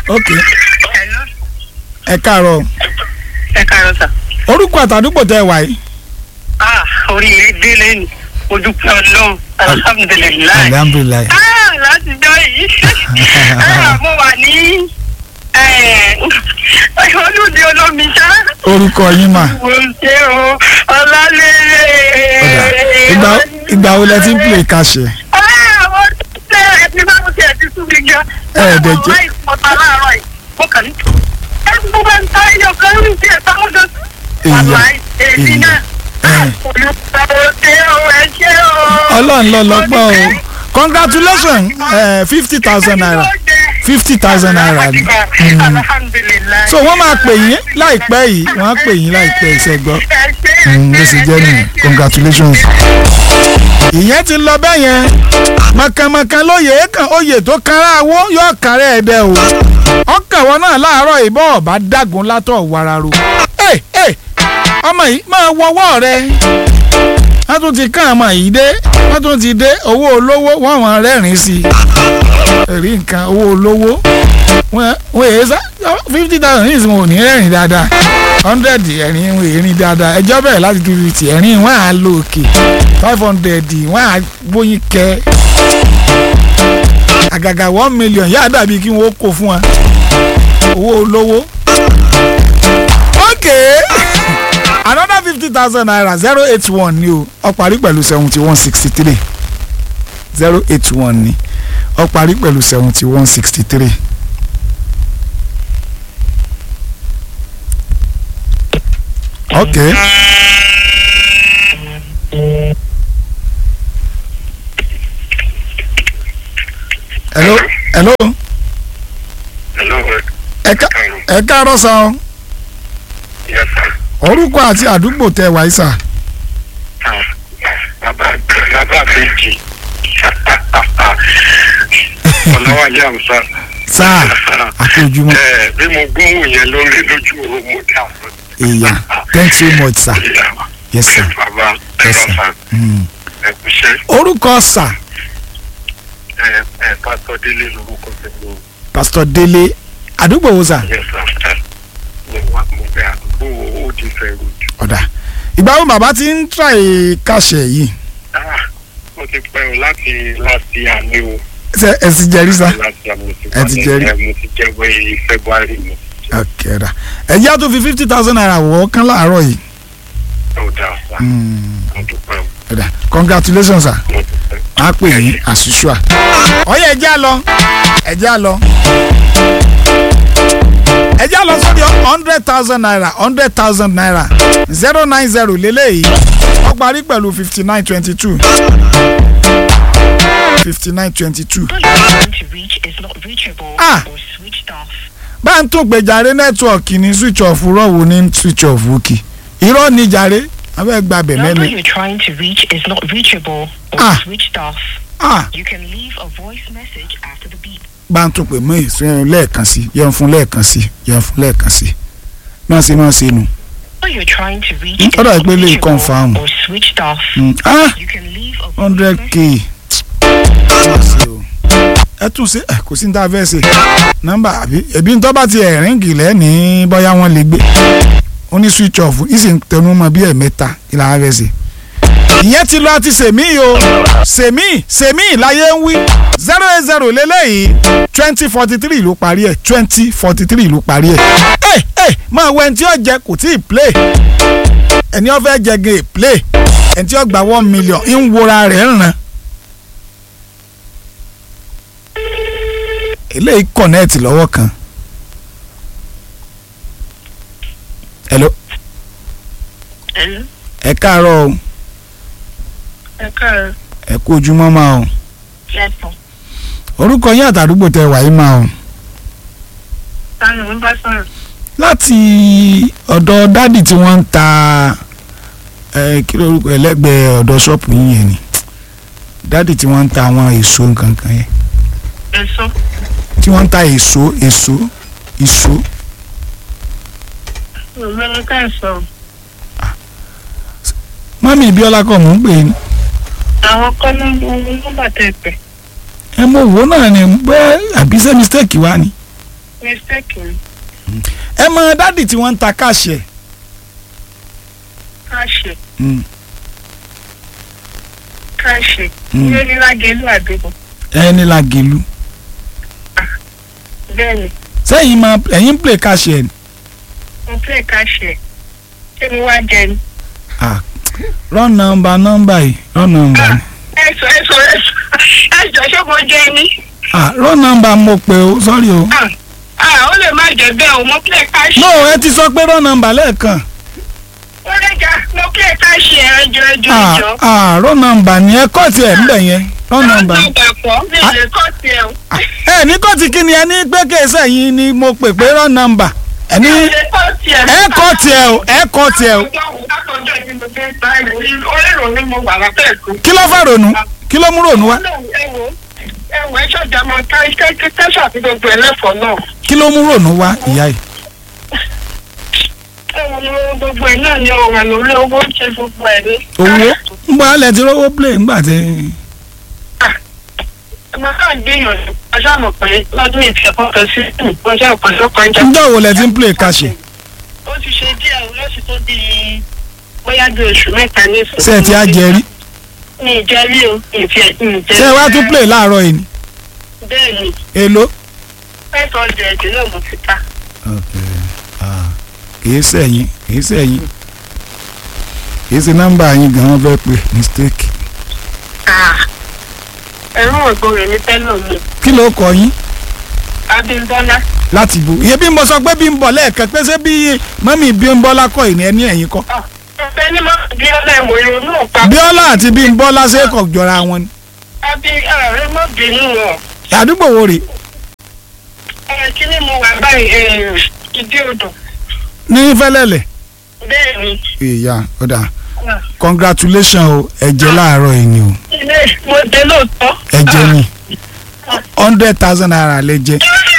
ok Hello. ẹ káàárọ̀ ẹ káàárọ̀ sà. orúkọ àtàdúgbò tẹ wà yìí. ah orí mi délé ni mo dúpẹ́ ọlọ́run alhamdulilayi. alhamdulilayi. ah láti jọ yìí ah mo wà ní olùdí olómi ṣá. orúkọ yín mà. mo ṣe o ọlálẹ́. ọ̀dà ìgbà ìgbà wo lẹ ti ń play kàṣẹ. ah mo ṣe ẹbí bá mo ṣe ẹbí sún mi gan. Ẹ ẹ̀ dẹ̀ jẹ́- mo máa ń pọ̀ta láàárọ̀ yìí mo kàn ní. ẹ mo bá ń ta ẹyọ kan ní ti ẹ̀ táwọn jọ. Èèyàn, wàlá èmi èèyàn. náà. Ẹ̀. olùkọ́ ṣe o ẹ ṣe o. ọlọ́run lọ lọ́gbọ́n o congratulations fifty thousand naira fifty thousand naira ni. Mm. alhamdulilayi. so wọ́n máa pè yín láìpẹ́ yìí wọ́n á pè yín láìpẹ́ ìṣẹ́gbọ́. bó ṣe jẹ́ nìyẹn congratulations. ìyẹn ti lọ bẹ́ẹ̀ yẹn mọ̀kànmọ̀kàn lóye kan oyè tó kára owó yóò kárẹ̀ ẹ̀dẹ̀ o ọkàn wọn náà láàárọ̀ ìbọn ọ̀bá dàgún látọ̀ wararo. ẹ ẹ ọmọ yìí máa wọwọ́ rẹ wọ́n tún ti kàn ọmọ yìí dé wọ́n tún ti dé owó olówó wọ́n wọ́n rẹ́rìn-ín sí i ẹ̀rí nǹkan owó olówó wọ́n wọ́n èyí sá fifty thousand ní ìsìn ò ní rẹ́rìn dáadáa hundred ẹ̀rín wọ́n èrín dáadáa ẹjọ́ bẹ̀rẹ̀ láti two fifty ẹ̀rín wọ́n á lò òkè five hundred wọ́n á bóyin kẹ́ àgàgà one million yáa dàbí kí wọ́n kó fún wa owó olówó. okay another fifty thousand naira zero eight one ni o ó parí pẹ̀lú seventy one sixty three zero eight one ni ó parí pẹ̀lú seventy one sixty three. okay hello hello Hello, ẹ ká ẹ káàárọ̀ sá o yes sir. orúkọ àti àdúgbò tẹ wáyé sá Ah, Bàbá bàbá méjì. Ọlọ́wàlé àmsá. sáà àti ojúmọ́ Ẹ bí mo gbóhùn yẹn lórí lójú oorun mo dá àwọn. èèyàn thanks so much sir ìyá yes sir Bàbá yes ẹ̀rọ sir sá mm. ẹ kú iṣẹ́. orúkọ sà Ẹ ẹ pásítọ̀ Délé lorúkọ tẹ̀lé o. pastor délé àdúgbò wo sà Yes sir. Mo wá mo bẹ àdúgbò ó di fẹ́ rojú. ọ̀dà ìgbà wo bàbá ti ń try kàṣẹ yìí Ah, Mo ti pẹ́ o láti láti àná o. ṣe ẹ sì jẹrí sá Láti àná mo ti Ẹ ti jẹ́rí. Mo ti jẹ́ wẹ́ February mo ti jẹ́. ok ọ̀dà ẹ̀jẹ̀ á tún fi fifty thousand naira wọ̀ ọ́ kán láàárọ̀ yìí Ó dáa sá. Mm, Mo dúpẹ́ o. ọ̀dà congratulations sir Mo dúpẹ́. a pè yín àṣìṣúà. ọyẹ ẹjẹ á lọ ẹjẹ á lọ ẹjẹ á lọ sórí hundred thousand naira hundred thousand naira zero nine zero lélẹ́yìí ó parí pẹ̀lú fifty nine twenty two fifty nine twenty two. number you are trying to reach is not reachable Ah. or switched off. bá ń tún pé jàre nẹ́tíwọ̀kì ní switch off rọ̀wù ní switch off wúkì irọ́ ní jàre abẹ́ gbàbẹ̀ number mẹ́mi. you're trying to reach is not reachable or Ah. switched off. ah You can leave a voice message after the beep. bá ń tún pè mọ́ ìsún lẹ́ẹ̀kan sí yẹn fún lẹ́ẹ̀kan sí yẹn fún lẹ́ẹ̀kan sí náà ṣe máa ṣe nù. Number you're trying to reach Mm, is ó dà not pé lè reachable confirm. or switched off. Mm, ah You can leave a voice hundred message. k ẹ tún ṣe ẹ kò sí ní tá a fẹ́ ṣe nọ́mbà àbí ẹbí ń tọ́ba ti ẹ̀ríǹgì lẹ́ni bóyá wọ́n lè gbé ó ní switch off ìsì ń tẹnu mọ́ bí ẹ̀mẹ́ta kí la fẹ́ ṣe. ìyẹn ti lọ àti sèmí o sèmí sèmí láyé ń wí zero eight zero lélẹ́yìí twenty forty three ló parí ẹ̀ twenty forty three ló parí ẹ̀ ẹ ẹ máa wọ ẹni tí ó jẹ kò tí ì play ẹni ó fẹ́ jẹ gan è play ẹni tí ó gba one million ń wora rẹ̀ ń ràn. eléyìí kọ̀nẹ́ẹ̀tì lọ́wọ́ kan. hello Hello. ẹ káàárọ̀ o ẹ káàárọ̀. ẹ kú ojúmọ́ máa o lẹ́sàn. orúkọ yín àtàdúgbò tẹ wàyí máa o táwọn ló ń bá sọ̀rọ̀. láti ọ̀dọ̀ dádì tí wọ́n ń ta ẹ kí ló orúkọ ẹlẹ́gbẹ̀ẹ́ ọ̀dọ̀ ṣọ́ọ̀pù yín yẹn ni dádì tí wọ́n ń ta àwọn èso nǹkankan yẹn èso. tí wọ́n ń ta èso èso èso òmìnira ká ẹ̀ sọ̀rọ̀. mọ́mí ibíọ́lá kọ́ mò ń pè é ní. àwọn kọ́ ló ń nọ́mbà tẹ̀ pẹ̀. ẹ mọ òwò náà ni bẹ́ẹ̀ àbí ṣé mistake wá ni. mistake ni ẹ mọ dádì tí wọ́n ń ta káàṣì ẹ̀ ká ṣe Mm. ká ṣe Mm. ilé nílágẹlú àdúgbò ẹni la gèlú bẹ́ẹ̀ ni sẹ́yìn máa ẹ̀yìn ń play káàṣì ẹ̀ ni mo fẹ́ ká ṣe ṣé mo wá jẹ ni. ah run number number yìí run number ni ẹ sọ ẹ sọ ẹ sọ ẹ jọ ṣé mo jẹ ni. ah run number mo pè o sorry o Ah, ah, ó lè má jẹ bẹ́ẹ̀ o mo fẹ́ ká ṣe. no ẹ ti sọ pé run number lẹ́ẹ̀kan ó lè jà mo fẹ́ ká ṣe ẹjọ́ ẹjọ́ ah ẹjọ́. ah run number ni ẹ kọ́ tiẹ̀ ńbẹ̀ yẹn run number ni. pọ̀ mi ò lè kọ́ tiẹ̀ o. ẹ ní kọ́ọ̀tì kí ni ẹ ní pé kéésẹ̀ yìí ni mo pè pé run number ẹ ní mi ò lè kọ́ tiẹ̀. ẹ kọ́ tiẹ̀ o ẹ kọ́ tiẹ̀ o látọjọ́ ìdí mo fẹ́ gbá ẹ̀rọ orí ìrònú mo wà látẹ̀kù. kí ló fà ronú kí ló mú ronú wá ẹ̀wọ̀ ẹ̀wọ̀ ẹ̀ ṣọ̀jà mọ tẹ́sà àti gbogbo ẹlẹ́fọ̀ọ́ náà. kí ló mú ronú wá ìyá yìí. ẹ̀wọ̀ ni gbogbo ẹ̀ náà ni ọ̀rọ̀ lórí owó ń ṣe gbogbo ẹ̀ ní. owó ń bọ́ alẹ́ ti rówó play ńgbà tí. ọmọ náà gbìyànjú ọjọ́ àmọ̀ pé lọ́dún ìfẹ́ kọ́kọ́ sí ọjọ́ ọ̀pọ̀lọpọ̀ ọjà. ǹjọ́ wo lẹ ti ń play káṣe ó ti ṣe díẹ̀ o lọ́sí tó di bóyá bí oṣù mẹ́ta ní ìsìn. ṣé ẹ ti á jẹ rí mi ì jẹ́ rí o ìfẹ́ ìjẹ́. ṣé ẹ wá tún play láàárọ̀ yìí ni bẹ́ẹ̀ ni èló. five hundred náà mo ti ta. kìí sẹ́yìn kìí sẹ́yìn kìí ṣe nọ́mbà yín gan-an fẹ́ pé mistake. ẹ̀rú ògbó rẹ̀ ní tẹ́lọ̀ mi kí ló kọ yín Abímbọ́lá láti bo iye bí n bọ sọ pé bí n bọ lẹ́ẹ̀kan pé ṣé bí mọ́mí Bímbọ́lá kọ́ ìní ẹni ẹ̀yìn kọ́ ọ̀fẹ́ ní mọ́ Bíọ́lá ìwò ìrònú ọ̀pá Bíọ́lá àti Bímbọ́lá ṣe kọ̀ jọra wọn ni Abí ààrẹ mọ́ bínú wọn. àdúgbò wo rè ẹ kí ni mo wà báyìí ẹ, ìdí odò ní fẹ́lẹ́lẹ̀ bẹ́ẹ̀ ni ìyá ọ̀dà congratulations o ẹ̀jẹ̀ láàárọ̀ yìí ni o ilé mo dé lóòótọ́. ẹ̀jẹ̀ ni hundred thousand naira lẹ́jẹ̀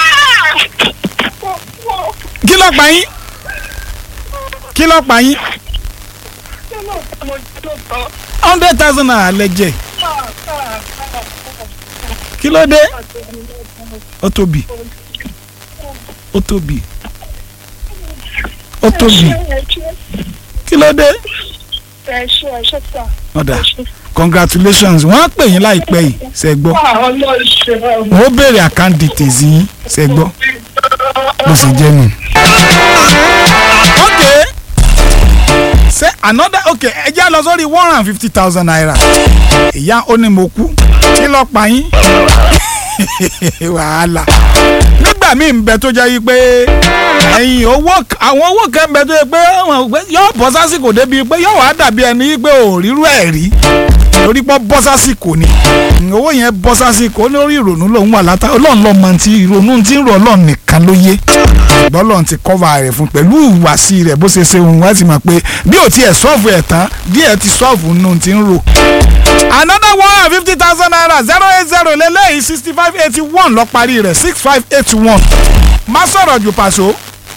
kí ló pa yín kí ló pa yín mo dé lóòótọ́. hundred thousand naira lẹ́jẹ̀ kí ló dé ó tóbi ó tóbi ó tóbi kí ló dé ẹ ṣe ẹ ṣe sà. ọ̀dà congratulations wọ́n á pè yín láìpẹ́ yìí ṣe gbọ́ wọ́n ó béèrè account details yín ṣe gbọ́ bó ṣe jẹ́ nù. ok ṣe another ok ẹ jẹ́ lọ sórí one hundred and fifty thousand naira ìyá ó ní mo kú kí ló pa yín wàhálà nígbà míì ń bẹ tó jẹ́ yí pé ẹ̀yìn owó àwọn owó kan ń bẹ tó yẹ pé àwọn pé yóò bọ́ sásìkò débi pé yóò wá dàbí ẹni yí pé ò rírú ẹ̀ rí torí pé bọ́ sásìkò ni owó yẹn bọ́ sásìkò lórí ìrònú lòun wà látà ọlọ́run lọ́ọ́ mọ ti ìrònú tí ń rọ ọlọ́run nìkan ló yé ṣùgbọ́n ọlọ́run ti kọ́va rẹ̀ fún pẹ̀lú ìhùwàsí rẹ̀ bó ṣe ṣe òun wá sì mọ̀ pé bí ò tiẹ̀ sọ́ọ̀fù ẹ̀ tán díẹ̀ ti sọ́ọ̀fù nù ti ń rò another one hundred fifty thousand naira zero eight zero lélẹ́yìí sixty five eighty one lọ parí rẹ̀ six five eight one má sọ̀rọ̀ jù pàṣọ.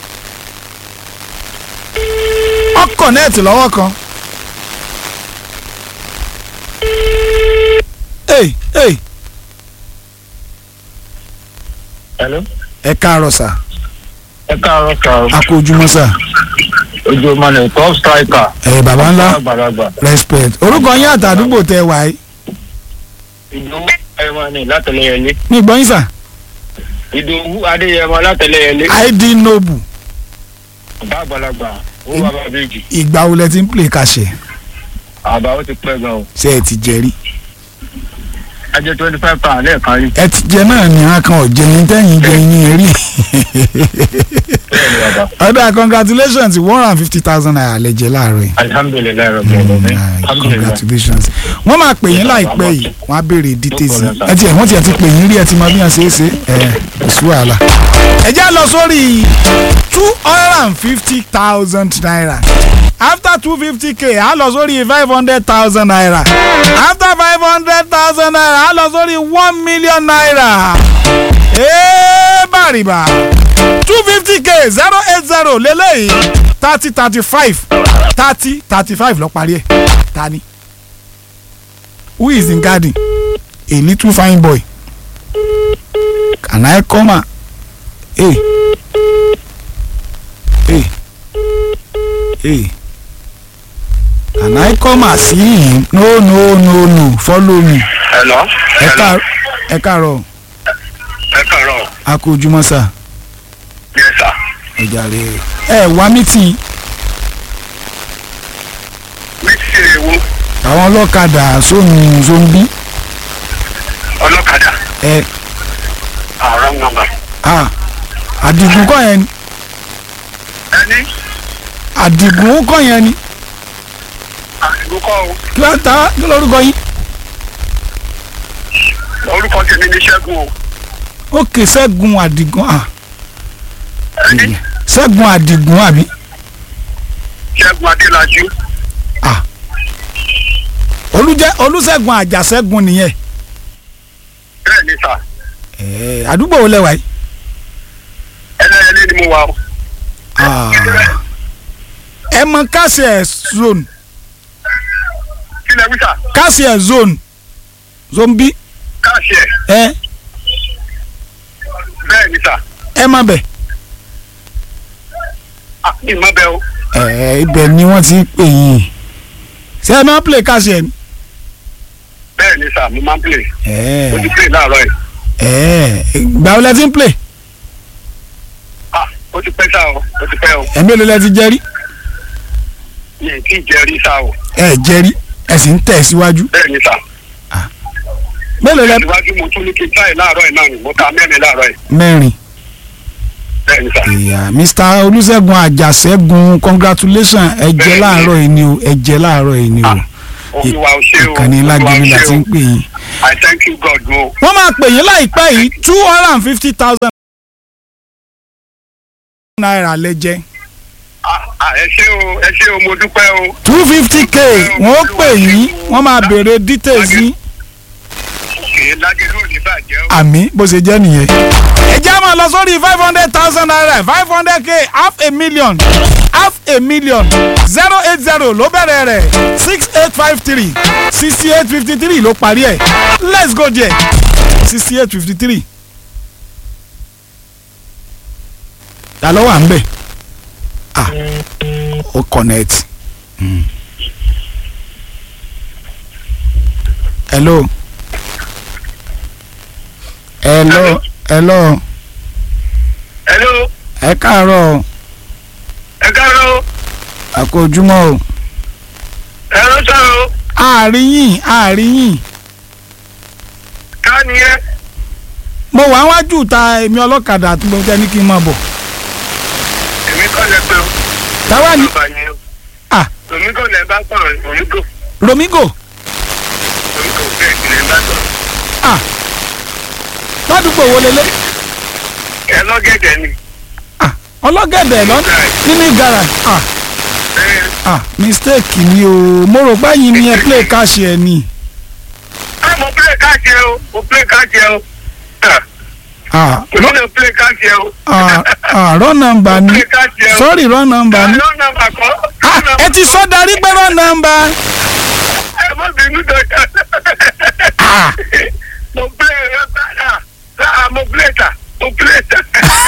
ọkọ̀ nẹ́ẹ̀tì lọ́wọ́ kan. Hey, hey, Hello. ẹ káàárọ̀ sà ẹ káàárọ̀ sà o. a kú ojúmọ́ sà ojú ọmọ ní top striker. ẹ bàbá ńlá àgbàlagbà. respect orúkọ yín àtàdúgbò tẹ wà yìí ìdòwú adéyẹmọ ní látẹlẹyẹlé. ní ìgbọ́n yín sà ìdòwú adéyẹmọ látẹlẹyẹlé. id noble bàbá àgbàlagbà ó bàbá méjì. ìgbà wo lẹ ti ń play kàṣẹ àbá ó ti pẹ́ gan o. ṣé ẹ ti jẹ rí ajẹ́ twenty five pound lẹ́ẹ̀kan rí. ẹ ti jẹ náà ní akàn ọ̀jẹ̀ ní tẹ́yìn jẹ yín rí bẹ́ẹ̀ ni bàbá. ọ̀dà congratulations one hundred and fifty thousand naira lẹ jẹ láàárọ̀ yìí alihamudulilayi rabi alamin. Ah, alhamdulilayi. congratulations wọ́n máa pè yín láìpẹ́ yìí wọ́n á béèrè details yìí ẹ tiẹ̀ wọ́n tiẹ̀ ti pè yín rí ẹ ti mọ bí wọ́n ṣe é ṣe ẹ kò sí wàhálà. ẹ já lọ sórí two hundred and fifty thousand naira after two fifty k a lọ sórí five hundred thousand naira after five hundred thousand naira a lọ sórí one million naira ee bàrìbà two fifty k zero eight zero lélẹ́yìí thirty thirty five thirty thirty five lọ parí ẹ̀ ta ni who is in garden a little fine boy can I come out Hey. Hey. Hey. Can I come and see him? No, no, no, no. Follow me. hello. Ẹ hello. káàárọ̀. Ẹ káàárọ̀. ẹ kàárọ̀. A kú ojúmọ́ sà. yes sir. Ẹ jàre. Ẹ wá mítìn mi ti ṣe èwo àwọn ọlọ́kadà sóhun zombi. ọlọ́kadà Ẹ àrùn nọ́mbà. à àdìgún kọ́ yẹn ni. ẹni Àdìgún kọ́ yẹn ni. àsìkò kọ́ o Kí ló ta kí lórúkọ yín? orúkọ tèmi ní ṣẹ́gun o. Ókè Ṣẹ́gun Àdìgún à. ẹni Ṣẹ́gun Àdìgún àbí? ṣẹ́gun adélájú. Olújẹ́ Olúṣẹ́gun Àjàṣẹ́gun nìyẹn. bẹ́ẹ̀ ni sà Ẹ̀ẹ́ àdúgbò wo lẹ wà yìí? ẹlẹ́yẹlé ni mo wà o. Ah. Ẹ mọ Kásìẹ̀ zone kílẹ̀ wíṣà Kásìẹ̀ zone zombi káàṣì ẹ̀ ẹ bẹ́ẹ̀ ni sà. ẹ má bẹ̀. ah mi má bẹ o. Ẹ̀ẹ́ ibẹ̀ ni wọ́n ti ń pè yín. Ṣé ẹ máa play Kásìẹ̀ ni? bẹ́ẹ̀ ni sà mo máa ń play. Ẹ̀ẹ́ mo ti play láàárọ̀ yìí. ẹ̀ẹ́ ìgbà wo lẹ ti ń play? ah ó ti pẹ́ sá o ó ti pẹ́ o. Ẹ̀mí èlò lẹ ti jẹ rí? mi ì tí ì jẹ́ rí sá o. Ẹ jẹ rí ẹ sì ń tẹ̀ síwájú. bẹ́ẹ̀ ni sà. Mélòó lẹ ìwájú mo tún ní kí n táyì láàárọ̀ yìí náà ni mo ta mẹ́rin láàárọ̀ yìí. mẹ́rin? bẹ́ẹ̀ ni sà. ìyá mr olùṣègùn àjàṣẹ́gun congratulations ẹ jẹ Bẹ́ẹ̀ni. láàárọ̀ yìí ni o ẹ jẹ láàárọ̀ yìí ni o olúwa ò ṣe o ìkànnì olúwa ò lágbègbè la ṣe ti ń o. pè yín. I thank you God o. wọ́n máa pè yín láìpẹ́ yìí two hundred and fifty thousand naira lẹ jẹ Ah, ah, ẹ ṣé o ẹ ṣé o mo dúpẹ́ o. two fifty k wọ́n ó pè yín wọ́n máa béèrè details yín kì í lájẹ lónìí bàjẹ́ o. àmì bó ṣe jẹ́ nìyẹn. ẹ jẹ́ máa lọ sórí five hundred thousand naira five hundred k half a million half a million zero eight zero ló bẹ̀rẹ̀ rẹ̀ six eight five three sixty eight fifty three ló parí ẹ̀ let's go there sixty eight fifty three. ta ló wà ń bẹ̀ ah ó connect. Mm. hello hello hello hello ẹ káàárọ̀ o, ẹ káàárọ̀ o a kú ojúmọ́ o ẹ ló sọ̀rọ̀ o àárín yìí àárín yìí ká nìyẹn. mo wà wájú ta èmi ọlọ́kadà tí mo jẹ́ ní kí n máa bọ̀ èmi kọ́ lẹ pé o. táwa ni Bàbá yẹn o. ah èmi kọ́ lẹ bá sọ̀rọ̀ onígò romigo onígò bẹ́ẹ̀ kì lẹ bá sọ̀rọ̀. ah ládùúgbò wo lélẹ̀ ẹ lọ́gẹ̀dẹ̀ ni. ah ọlọ́gẹ̀dẹ̀ lọ nínú ìgara ah ẹ ah mistake ni o mo rò pé yín ni ẹ play cash ẹ ni ẹ mo play káàkiri ẹ o mo play káàkiri ẹ o. ah èmi náà play káàkiri ẹ o. ah ah wrong number ni play káàkiri ẹ o. sorry wrong number ni Wrong number kọ́. ah ẹ ti sọ darí pé wrong number ẹ má bínú dọ̀jà. ah mo play ẹ bára láà mo play ta mo play ta.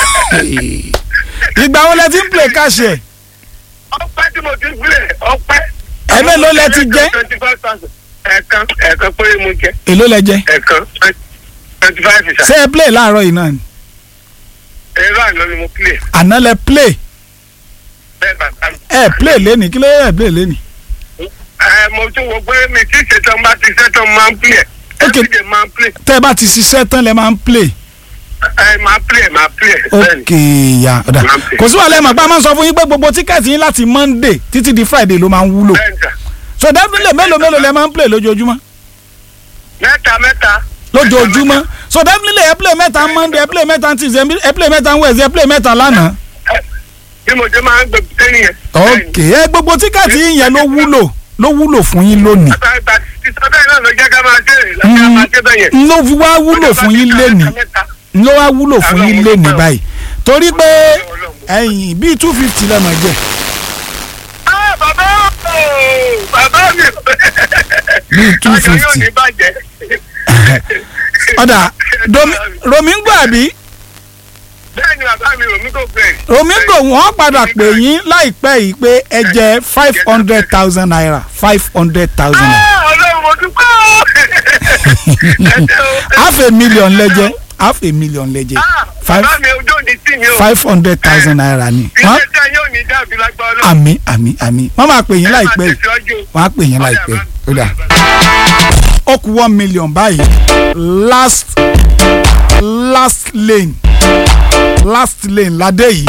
ìgbà wo lẹ ti ń play cash ẹ ọpẹ́ tí mo ti play ọpẹ́. Ẹ mélòó lẹ ti jẹ? twenty five thousand. ẹ̀ẹ̀kan ẹ̀ẹ̀kan péré mo jẹ èló lẹ jẹ ẹ̀ẹ̀kan twenty five ìsà. ṣé ẹ play láàárọ̀ yìí náà ni ẹ̀rọ àná ni mo play àná lẹ play bẹ́ẹ̀ bàbá mi. ẹ play lẹ́nìí kí ló yẹ ẹ play lẹ́nìí. ẹ mo tún wo pé mi tí ṣetán bá ti ṣetán máa ń play Ok. everyday máa ń play tẹ́ ẹ bá ti ṣiṣẹ́ tán lẹ máa ń play. ẹ máa play máa play bẹ́ẹ̀ni. ok ya ọ̀dà Máa ń play. kò sí wàhálà ẹ̀ mọ̀ pé a máa ń sọ fún yín pé gbogbo tíkẹ́ẹ̀tì yín láti monday títí di friday ló máa ń wúlò bẹ́ẹ̀ni sà so definitely mélòó mélòó lẹ máa ń play lójoojúmọ́ mẹ́ta mẹ́ta. lójoojúmọ́ so definitely ẹ play mẹ́ta monday ẹ play mẹ́ta tuesday ẹ play mẹ́ta wednesday ẹ play mẹ́ta lánàá bí mo ṣe máa ń gbé sẹ́yìn yẹn. ok ẹ gbogbo tíkẹ́ẹ̀tì yín yẹn ló wúlò ló wúlò fún yín lónìí bàbá ìgbà tí sọ́dọ̀ náà ló jẹ́ ká máa ṣe é lọ́jọ́ máa ṣe bẹ́ẹ̀ yẹn. n ló fi wá wúlò fún yín lénìí n ló wá wúlò fún yín lénìí báyìí torí pé ẹ̀yìn bíi two fifty lẹ́mọ̀ jẹ́ Ah, bàbá ooo, bàbá mi. Bíi 250. Ayọ̀ yóò ní bàjẹ́. ọ̀dà Domi- romingo àbí bẹ́ẹ̀ ni bàbá mi omi kò bẹ́ẹ̀. omigo wọ́n padà pè yín láìpẹ́ yìí pé ẹ jẹ five hundred thousand naira five hundred thousand naira Ah, ọlọ́run mo dúpẹ́ o. Ẹ ṣé o. half a million lẹ́jẹ́ half a million lẹ́jẹ́ Ah, five bàbá mi ojú òní tì mí o. five hundred thousand naira ni wọ́n iṣẹ́ tẹ́ yóò ní dàbí lágbára ọlọ́run. àmì àmì àmì wọ́n máa pè yín Ẹ máa láìpẹ́ yìí tẹ̀síwájú o. wọ́n á pè yín láìpẹ́ ó dà ó kù one million báyìí last last lane last lane ládé yìí.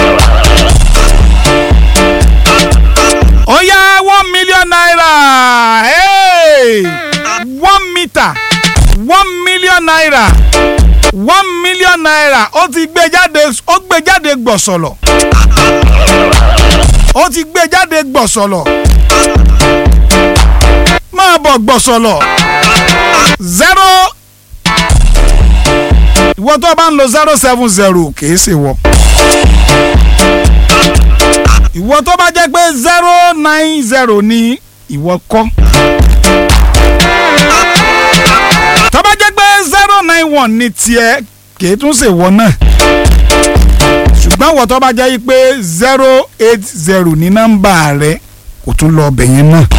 ó yá one million naira hey! one meter one million naira one million naira ó ti gbé jáde ó gbé jáde gbọ̀sọ̀lọ̀ ó ti gbé jáde gbọ̀sọ̀lọ̀ máa bọ̀ gbọ̀sọ̀lọ̀ zero ìwọ tó bá ń lo zero seven zero kìí ṣe wọ ìwọ tó bá jẹ́ pé zero nine zero ni ìwọ kọ́ tó bá jẹ́ pé zero nine one ni tiẹ̀ kìí tún ṣe wọ náà ṣùgbọ́n ìwọ tó bá jẹ́ pé zero eight zero ní nọ́mbà rẹ kò tún lọ ọbẹ̀ yẹn náà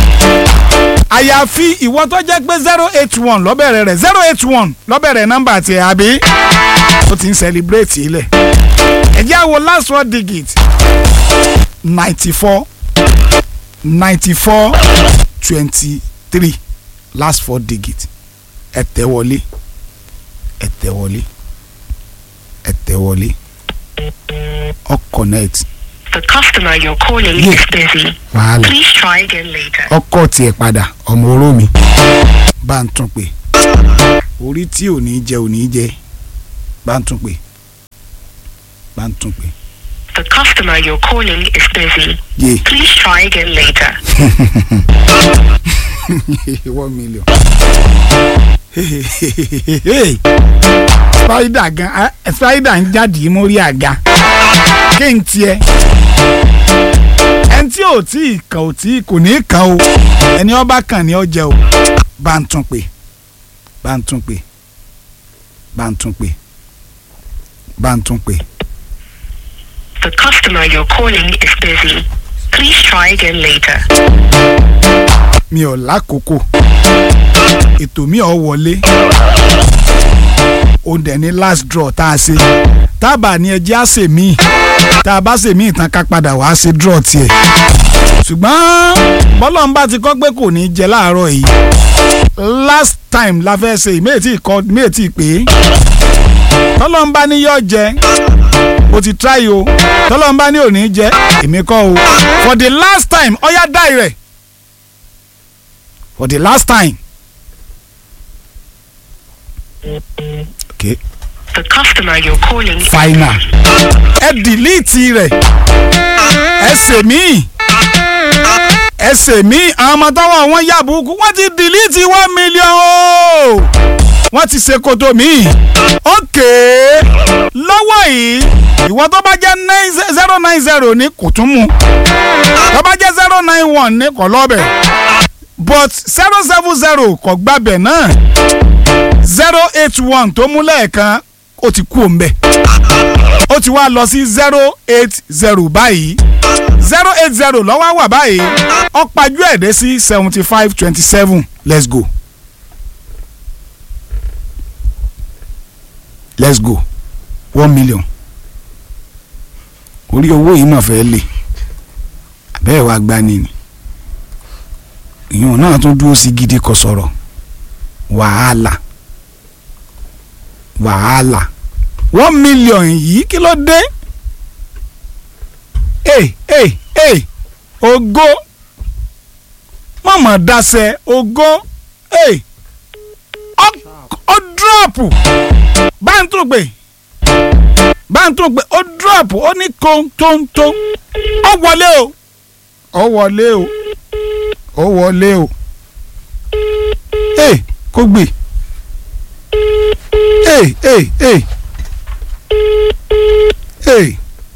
àyàfi ìwọ tó jẹ́ pé zero eight one lọ́bẹ̀rẹ̀ rẹ̀ zero eight one lọ́bẹ̀rẹ̀ nọ́mbà tiẹ̀ àbí ó ti ń celebrate ilẹ̀ ẹ jẹ́ àwo last four digit ninety four ninety four twenty three last four digit ẹ tẹ̀ wọlé ẹ tẹ̀ wọlé ẹ tẹ̀ wọlé ọ connect The customer you're calling Yeah. is busy. wàhálà. Please try again later. ọkọ tiẹ̀ padà ọmọ oró mi bá ń tún pè orí tí ò ní jẹ ò ní jẹ bá ń tún pè bá ń tún pè The customer you're calling is busy. yé Please try again later. one million. spider gan ah, spider ń jáde mórí àga kí n tiẹ̀ ẹni tí ò tí ì kàn ò tí kò ní í kàn o ẹni ọba kàn ní ọjẹ o bá ń tún pè bá ń tún pè bá ń tún pè bá ń tún pè. The customer you're calling is busy. Please try again later. mi ò lákòókò ètò mi ò wọlé ó dẹ̀ ní last draw tá a ṣe tábà ní ẹjẹ́ á ṣe míì tá a bá ṣe míì tán ká padà wá ṣe draw tiẹ̀ ṣùgbọ́n bọ́lọ́n bá ti kọ́ pé kò ní jẹ láàárọ̀ yìí last time la fẹ́ ṣe ìméètì kọ́ ìméètì pé tọ́lọ́n bá ní yọ jẹ o ti try o tọ́lọ́n bá ní ò ní jẹ èmi kọ́ o for the last time ọ̀yá dáì rẹ̀ for the last time. okay The customer you're calling final ẹ dìlíìtì rẹ̀ ẹ ṣe mí ẹ ṣe mí àwọn ọmọ tọwọ́ wọn yà búkú wọ́n ti dìlíìtì one million o wọ́n ti ṣe koto mi ókè lọ́wọ́ yìí ìwọ tó bá jẹ́ zero nine zero ní kò tún mu tó bá jẹ́ zero nine one ní kò lọ́bẹ̀ but zero seven zero kò gbàbẹ̀ náà zero eight one tó mú lẹ́ẹ̀kan ó ti kú òǹbẹ̀ ó ti wá lọ sí zero eight zero báyìí zero eight zero lọ́wọ́ wà báyìí ó pajú ẹ̀ dé sí seventy five twenty seven let's go let's go one million orí owó yìí mà fẹ́ lè bẹ́ẹ̀ wá gbani ni ìyẹn náà tún dúró sí gidi kò sọ̀rọ̀ wàhálà wàhálà one million yìí kí ló dé ee ee ee ògo mọ̀mọ́ dasẹ̀ ògo ee ó dúrọ́ọ̀pù báńtúgbè báńtúgbè ó dúrọ́ọ̀pù ó ní kóńtóńtó ó wọlé o ó wọlé o ó wọlé o ee kó gbè ee ee ee ee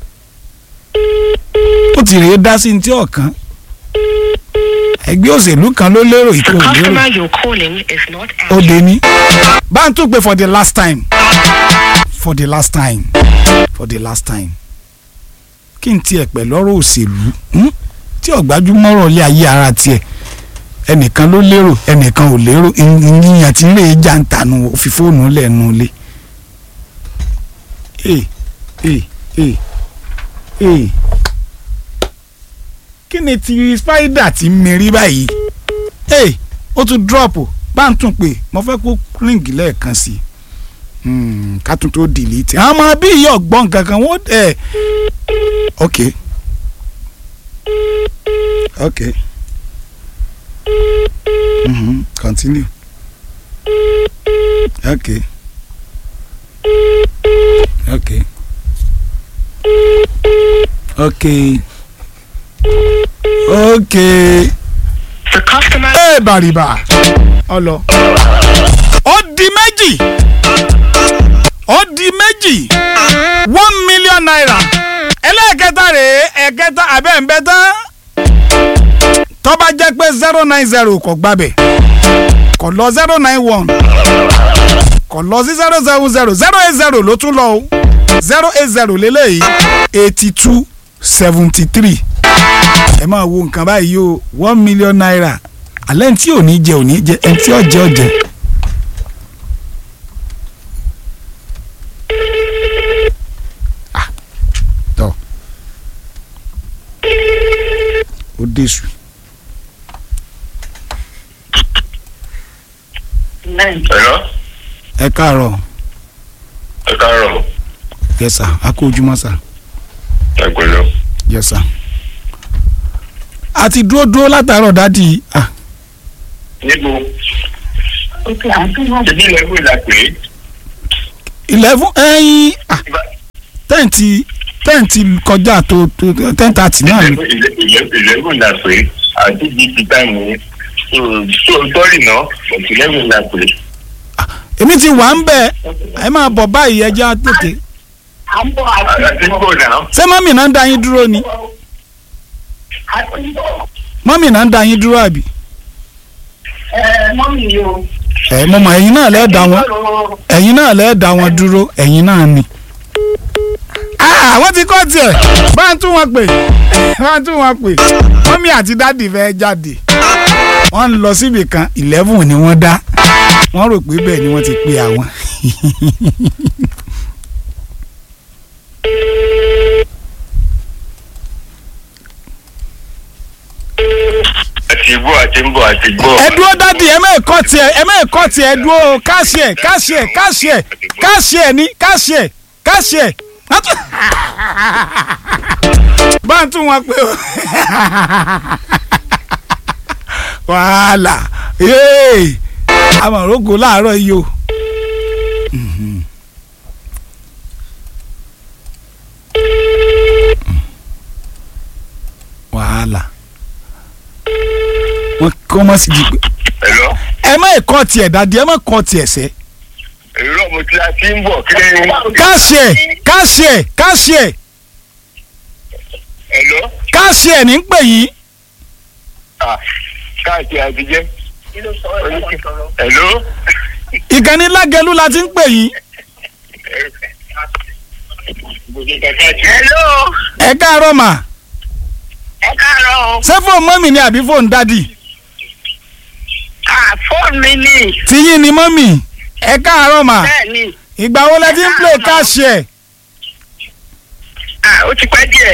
ó ti rèé dá sí ní tí ọ̀kan ẹgbẹ́ òṣèlú kan ló lérò The ìkó lérò customer you're calling is not ó answering. dé ní bá ń tún pé for the last time for the last time for the last time kí n tiẹ̀ pẹ̀ lọ́rọ̀ òṣèlú hmm? tí ọ̀gbájúmọ́rọ̀ lé ayé ara tiẹ̀ ẹnìkan ló lérò ẹnìkan ò lérò ìyẹn tí ń lè já ń tànù òfin fóònù lẹ́nu lé. Hey, hey, hey, hey. kí ni ti spider ti mérí báyìí hey, ó tún drop bá ń tún pè mo fẹ́ kó ríǹgì lẹ́ẹ̀kan sí i Hmm, ká tún tó delete àwọn ọmọ bí ìyá ọgbọ́n kankan wọ́n ẹ̀ ok ok mm-hmm. continue ok ok ok ok The customer. ẹ bàrìbà ọlọ ó di méjì ó di méjì one million naira ẹlẹ́ẹ̀kẹta rèé ẹ̀kẹta abẹ́ǹbẹ́ tán tó bá jẹ́ pé zero nine zero kò gbàbẹ̀ kò lọ zero nine one kò lọ sí zero seven zero zero eight zero ló tún lọ o zero eight zero lélẹ́yìí eighty two seventy three ẹ máa wo nǹkan báyìí o one million naira alẹ́ ní tí ò ní jẹ ò ní jẹ ẹni tí ó jẹ ó jẹ. Ah, tọ́ ó déṣù Hello? ẹ káàárọ̀ Ẹ káàárọ̀. yes sir a kú ojúmọ́ sir Ẹ pẹ̀lú. yes sir. a ti dúró dúró látàárọ̀ dádì ah Níbo? Ṣébí ilẹ̀ ìwé la pè é? eleven ẹyin ah tẹ́ǹtì tẹ́ǹtì kọjá tó tó ten thirty náà ni. Ìlẹ́gùn la pè é. Àti bíi ti táìmù yẹn. So sọ́ọ̀rì náà, but ìlẹ́gùn la pè é. èmi ti wà ń bẹ̀ ẹ máa bọ̀ báyìí ẹja tètè Àti bò náà. ṣé mọ́mì náà ń da yín dúró ni mọ́mì náà ń da yín dúró àbí. ẹ mo mọ ẹ̀yin náà lẹ́ẹ̀ dá wọn ẹ̀yin náà lẹ́ẹ̀ dá wọn dúró ẹ̀yin náà ni. Ah, wọ́n ti kọ́ tiẹ̀ bá ń tún wọn pè bá ń tún wọn pè mọ́mì àti dádì fẹ́ jáde wọ́n ń lọ síbì kan eleven ni wọ́n dá wọ́n rò pé bẹ́ẹ̀ ni wọ́n ti pe àwọn. Àti bò àti ń bọ̀ àti gbọ́. ẹ dúró dádì ẹ mẹ́ẹ̀ kọ́ tiẹ̀ ẹ mẹ́ẹ̀ kọ́ tiẹ̀ ẹ dúró káṣí ẹ̀ káṣí ẹ̀ káṣí ẹ̀ káṣí ẹ̀ ní káṣí ẹ̀ káṣí ẹ̀ bá ń tún wọn pé o wàhálà yéè amọ̀rógò láàárọ̀ yìí o. Mhm. wàhálà wọn kọ́ mọ́ sí di pé Hello? ẹ má kọ́ tiẹ̀ dádì ẹ má kọ́ tiẹ̀ sẹ́ Èrò mo ti a ti ń bọ̀ kí ni. káṣí ẹ̀ káṣí ẹ̀ káṣí ẹ̀ Hello? káṣí ẹ̀ ní ń pè yín Ah, káàkiri àtijọ́. Hello? ìkànnì lágẹ̀lú la ti ń pè yín hello ẹ káàárọ̀ mà ẹ káàárọ̀ o ṣé fóònù mọ́mì ni àbí fóònù dádì ah fóònù mi ni tiyín ni mọ́mì ẹ káàárọ̀ mà bẹ́ẹ̀ ni ìgbà wo lẹ ti ń play káṣí ẹ̀ ah ó ti pẹ́ díẹ̀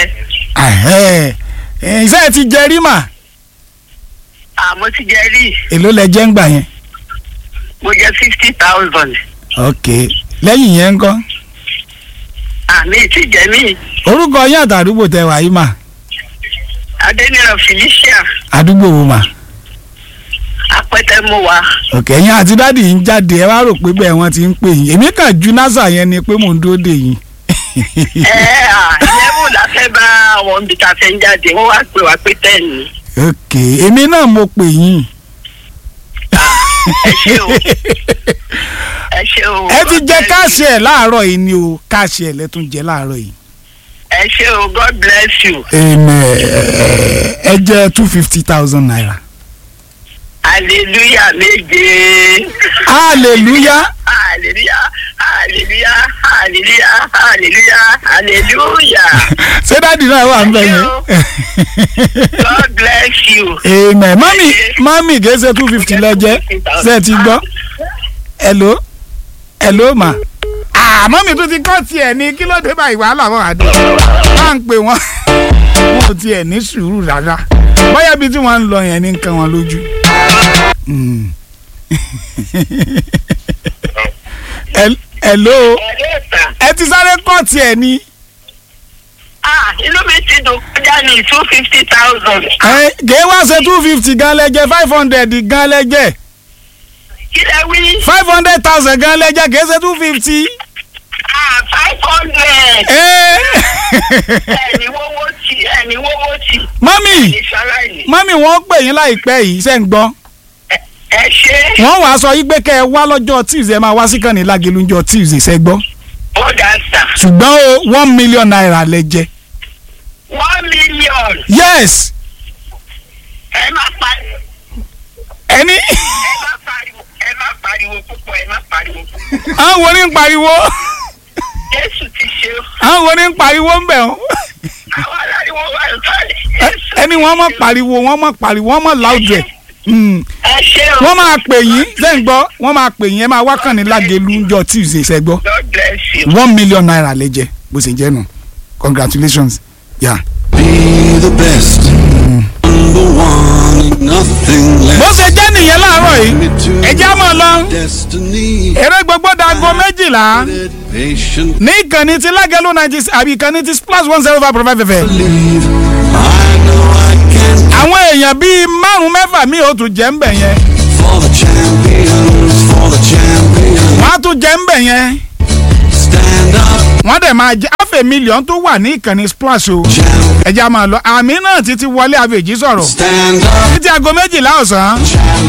ìṣe ẹ ti jẹ rí mà ah mo ti jẹ rí èló lẹ jẹ́ ń gbà yẹn mo jẹ fifty thousand ok lẹ́yìn yẹn ń kọ́ ah mi ì tí jẹ mí orúkọ yín àtàdúgbò tẹ wà yìí mà adéníran felicia àdúgbò wo mà apẹtẹ mo wà ok ẹ̀yin àti dádì yín jáde ẹ wá rò pé bẹ́ẹ̀ wọ́n ti ń pè yín èmi kàn ju nasa yẹn ni pé mò ń dúró dè yín ẹ ah eleven la fẹ́ bá àwọn ibi tá a fẹ́ ń jáde wọ́n wá pè wá pé ten ni ok èmi náà mo pè yín ẹ ṣé o ẹ ṣé o ẹ ti jẹ káàṣì ẹ láàárọ̀ yìí ni o káàṣì ẹ lẹ́tún jẹ láàárọ̀ yìí. ẹ ṣé o god bless you Amen. ẹ jẹ two fifty thousand naira. hallelujah méje hallelujah hallelujah hallelujah hallelujah hallelujah hallelujah ṣé dáàdì náà wà ń bẹ̀ yẹn. God bless you. amen mami mami kìí ṣe two fifty lẹ́jẹ́ ṣe ẹ ti gbọ́ hello hello ma ah mami tún ti kọ́ tiẹ̀ ní kí ló dé báyìí wàhálà wọn àdé máa ń pè wọ́n wọn ò tiẹ̀ ní sùúrù rárá bóyá ibi tí wọ́n ń lọ yẹn ní nǹkan wọn lójú. Mm. Hel- hello Ẹ̀rẹ́ ìta. ẹ ti sáré kọ́ tiẹ̀ ní. Ah, inú mi ti dùn kọjá ní two fifty thousand. ẹ kìí wá ṣe two fifty gan lẹ́jẹ̀ five hundred gan lẹ́jẹ̀ Kí lẹ wí? five hundred thousand gan lẹ́jẹ̀ kìí ṣe two fifty. Ah, five hundred. Ẹ Ẹni wọ́wọ́ tì, ẹni wọ́wọ́ tì. mọ́mì Ní sáláìní. mọ́mì wọ́n pè yín láìpẹ́ yìí ṣe ń gbọ́ Ẹ ṣe. wọ́n wàá sọ yín pé kẹ́ ẹ wá lọ́jọ́ tuesday ẹ máa wá sí kànnì lágẹ̀lú ńjọ́ tuesday ṣe gbọ́ Ó dà sà. ṣùgbọ́n o one million naira lẹ jẹ One million. yes Ẹ má pariwo. ẹni Ẹ má pariwo. Ẹ má pariwo púpọ̀. Ẹ má pariwo púpọ̀. àwọn wo ni ń pariwo Jésù ti ṣe o. àwọn wo ni ń pariwo ń bẹ̀ ọ́ Àwọn aláriwo wà lọ́lẹ̀. Ẹ- ẹni wọ́n mọ̀ pariwo wọ́n mọ̀ pariwo wọ́n mọ̀ loud rẹ̀ Mm. Ẹ ṣe o. wọ́n máa pè yín ṣe ń gbọ́ wọ́n máa pè yín ẹ máa wá kànnì lágẹ̀lú ńjọ́ tuesday ṣe gbọ́ God bless you. one million naira lẹ jẹ bó ṣe jẹ́ nù congratulations yeah. Be the best. Number one, nothing bó less. ṣe jẹ́ nìyẹn láàárọ̀ yìí ẹ já mọ́ ọ lọ. Destiny. eré gbogbo dago méjìlá Patient ní ìkànnì ti lágẹ̀lú ninety àbí ìkànnì ti splash one zero five point five fm. believe. I know I can àwọn èèyàn bíi márùn mẹ́fà mi ò tún jẹ́ ń bẹ̀ yẹn for the champions, for the champions. wọ́n á tún jẹ́ ń bẹ̀ yẹn Stand up, wọ́n dẹ̀ máa jẹ́ àfẹ́ mílíọ̀n tó wà ní ìkànnì splash o champ. ẹja máa lọ àmì náà títí wọlé àfẹ́jì sọ̀rọ̀ Stand up, títí aago méjìlá ọ̀sán champ.